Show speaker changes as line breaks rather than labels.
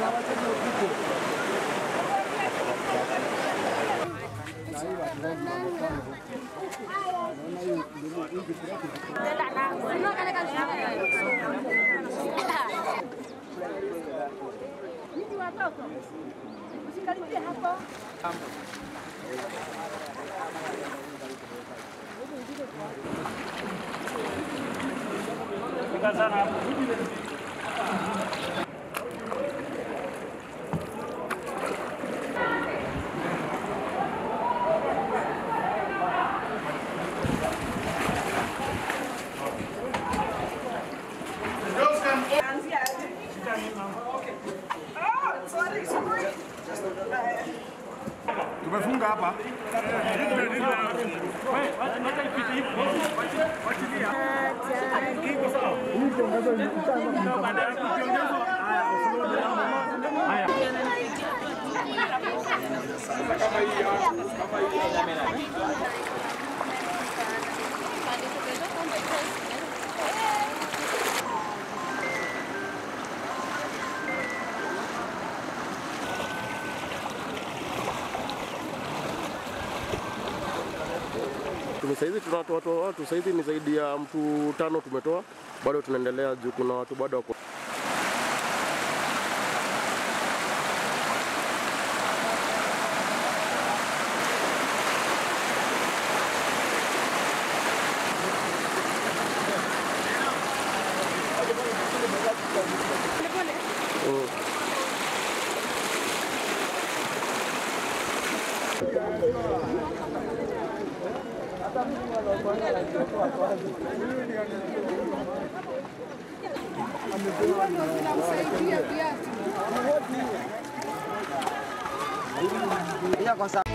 Nyinyi watoto usikaribie hapo.
Tumefunga hapa.
Saizi tunatoa watu, saizi ni zaidi ya mtu tano tumetoa, bado tunaendelea juu kuna watu bado wako
Ila kwa sa